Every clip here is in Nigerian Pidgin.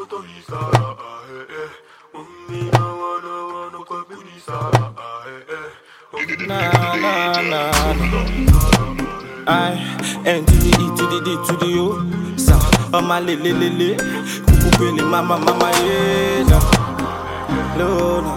motorista, ah, eh, eh. Ummi na wana wana kwa bunisa, ah, eh, eh. Ummi Na na na na. I N to the E to the D to the O. Sa ọmọ le le le le. Kúkú pele mama mama ye na. Lona.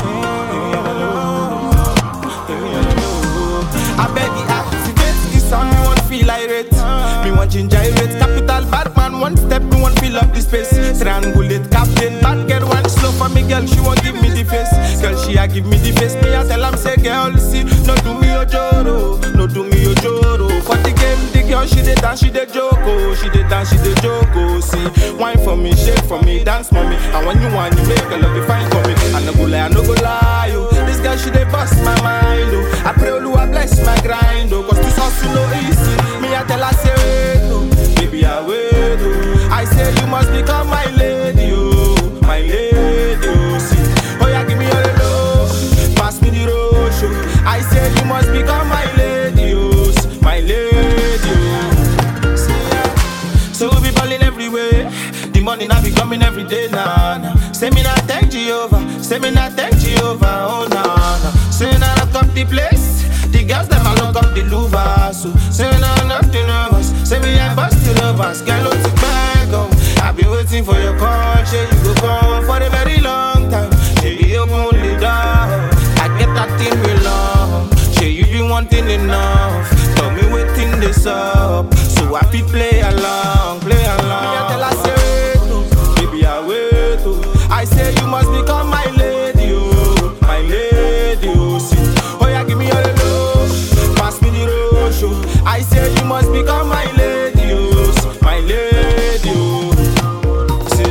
I beg you activate this sound, me want feel irate. Me want ginger irate. Capital bad man, one step, me want fill up the space. Triangulate captain, bad girl one slow for me, girl. She won't give me the face. Girl, she a give me the face. Me a tell am say, girl, see, no do me ojoro, no do me ojoro. For the game, the girl she dey dance, she dey joke, oh, she dey dance, she dey joke, oh. See, wine for me, shake for me, dance mommy. And when you want, you make a love be fine for me. I no go lie, I no go lie, oh. This girl she dey bust my mind, oh. I pray Oluwa bless my grind, oh. Cause this hustle no easy. Me I tell her say wait, oh. Baby I wait, oh. I say you must become my lady, oh. My lady, oh. See, oh yeah, give me your love, pass me the road, show. I say you must become my lady, oh. My lady, oh. See, yeah. So we be balling everywhere. The money now be coming every day now. Nah, Say me not thank Jehovah. Say me not thank Jehovah. Oh no, no. Say now lock up the place. The girls them a lock up the louvers. So say now nothing nervous. Say me I bust the lovers. Girl, what's it back oh. I've been waiting for your call. Say you go come for a very long time. Say you open the door. I get that thing we love. Say you been wanting enough. Tell me waiting this up. So I fit play along, play along. Me I tell her say wait, oh. baby I wait. Oh. I say you must become my lady, oh, my lady, oh. See, oh yeah, give me your love, pass me the road, show. I say you must become my lady, oh, my lady, oh. See,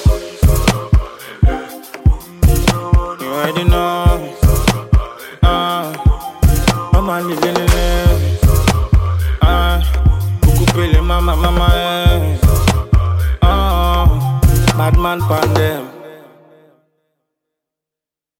you already know. Ah, I'm a living in it. Ah, kuku pele mama mama eh. Ah, bad man pan them.